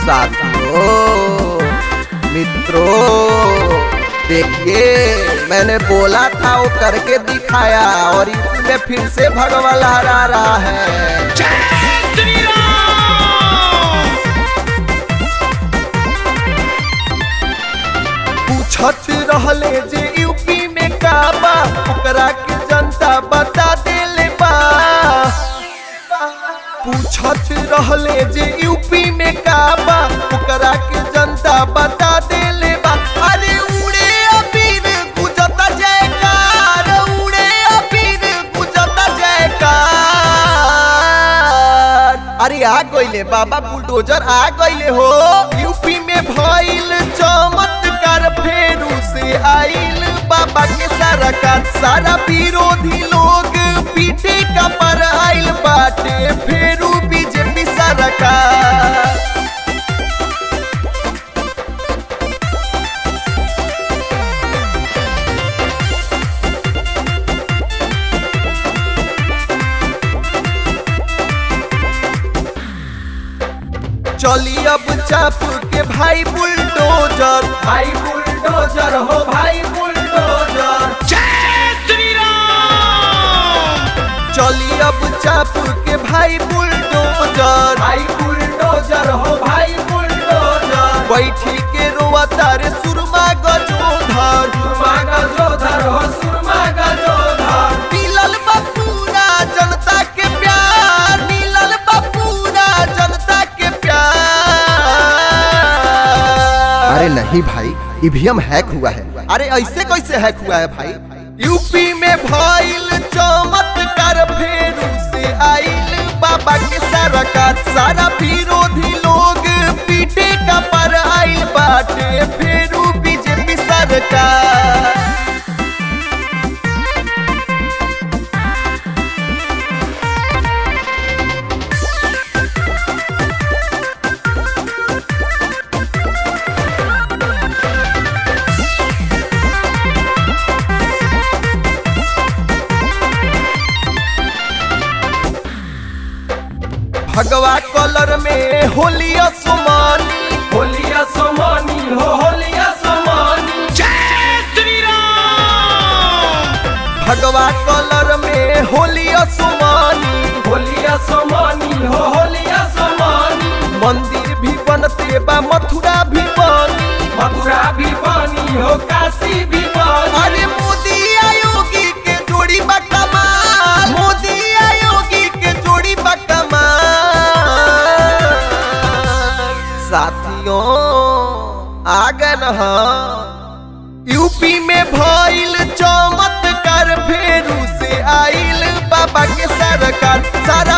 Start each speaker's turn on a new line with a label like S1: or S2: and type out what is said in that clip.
S1: साथियों मित्रों देखिए मैंने बोला था वो करके दिखाया और यूपी में फिर से भगवा लहरा रहा है पूछत रहले जे यूपी में का बा ओकरा के जनता बता देले बा पूछत रहले जे यूपी में का बा ओकरा के जनता बता देले बा अरे उड़े अबीर गुजता जयकार उड़े अबीर गुजता जयकार अरे आ गइले बाबा बुलडोजर आ गइले हो यूपी में भइल चमत्कार फेरू से आइल बाबा के सारा का सारा विरोधी लोग पीठे का पर आइल बाटे फेरू बीजेपी सारा का चली अब चाप के भाई बुलडोजर भाई बुलडोजर हो भाई बुलडोजर चली अब चाप के भाई बुलडोजर भाई बुलडोजर हो भाई बुलडोजर बैठी के रोआ तारे सुरमा गजोधर सुरमा गजोधर हो सुरमा गजोधर मिलल बपूरा जनता के प्यार मिलल बपूरा जनता के प्यार अरे नहीं भाई ईवीएम हैक हुआ है अरे ऐसे कैसे हैक हुआ है भाई यूपी में भइल चमत्कार फेरू से आइल बाबा के सरकार सारा विरोधी लोग पीटे का पर आइल बाटे फेरू बीजेपी सरकार भगवा कलर में होलिया सोमानी होलिया सोमानी हो होलिया सोमानी भगवा कलर में होलिया सोमानी होलिया सोमानी हो होलिया सोमानी मंदिर भी बनते बा मथुरा भी बनी मथुरा भी बनी हो काशी भी बनी अरे मोदी आयोगी के जोड़ी बा कमाल मोदी आयोगी के जोड़ी बा कमाल साथियों आ गए न यूपी में भइल चमत्कार फेरू से आइल बाबा के सरकार सारा